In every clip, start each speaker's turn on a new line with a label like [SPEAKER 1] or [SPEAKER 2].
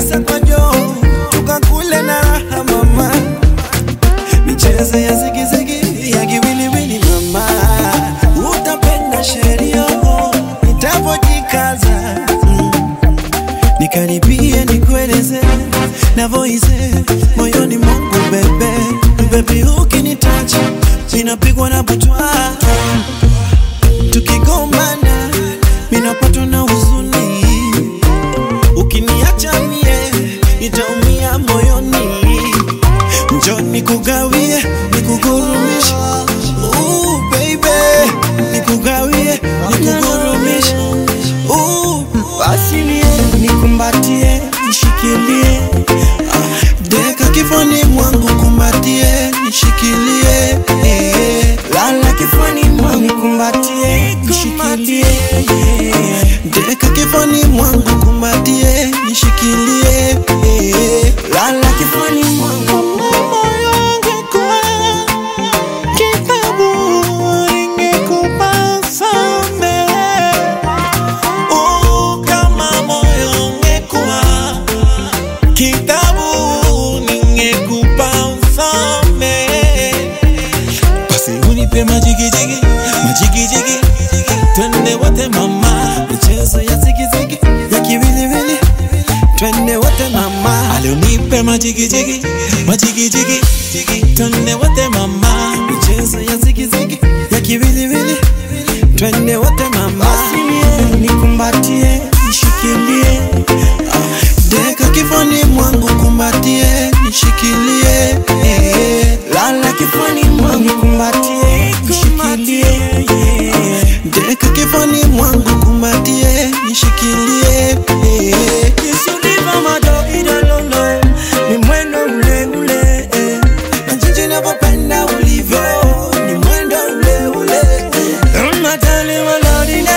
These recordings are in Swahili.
[SPEAKER 1] pesa kwa joo tukakule na raha mama michezo ya zigizigi ya kiwiliwili mama utapenda sheria nitapojikaza mm. nikaribie nikueleze navoize moyoni mwangu bebe bebi ukinitacha ninapigwa na butwa tukigombana minapatwa na huzuni ukiniacha mie nitaumia moyoni njo nikugawie nikugurumishe Ooh, baby nikugawie nikugurumishe Ooh, basi nie nikumbatie nishikilie Ah, deka kifani mwangu kumbatie nishikilie eh. lala kifani mwangu nikumbatie nishikilie eh. deka kifani mwangu kumbatie nishikilie eh. lala kifani mwangu moyo wangu kwa kitabu ingekupasa mbele Oh, kama moyo ungekuwa kitabu ningekupa usome basi unipe majigijigi majigijigi twende wote mama michezo ya zigizigi ya kiwiliwili twende wote mama alionipe majigijigi majigijigi twende wote mama michezo ya zigizigi ya kiwiliwili twende wote mama basi nikumbatie nishikilie Ah, deka kifani mwangu kumbatie nishikilie eh. lala kifani mwangu kumbatie nishikilie eh. deka kifani mwangu kumbatie nishikilie eh. Kisuliva madogidolono ni mwendo ule ule eh. na jinsi navyopenda ulivyo ni mwendo ule ule eh. unatali walodile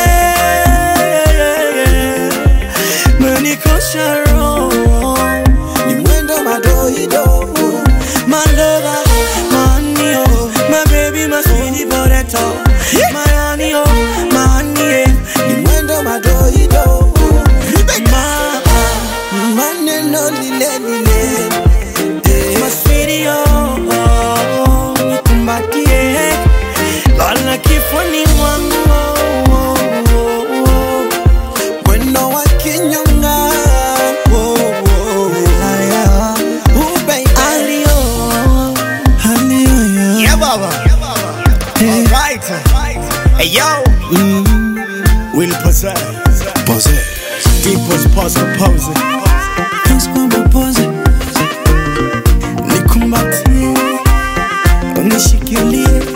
[SPEAKER 1] menikosha roho ni mwendo madoido malova manio my baby my sweetie potato my honey oh my honey ni mwendo madoido ma maneno lile lile my sweetie oh, oh, oh nikumbatie lala kifuni mwangu oh, oh, oh, oh. Mwendo wa kinyonga oh, oh, haya. Oh, baby. Alio, alio, yeah.
[SPEAKER 2] Yeah, Baba. All right. Hey, yo. Will possess.
[SPEAKER 1] Pose.
[SPEAKER 2] Deepest possible pose.
[SPEAKER 1] Naskwamba pose. Nikumbatie, unishikilie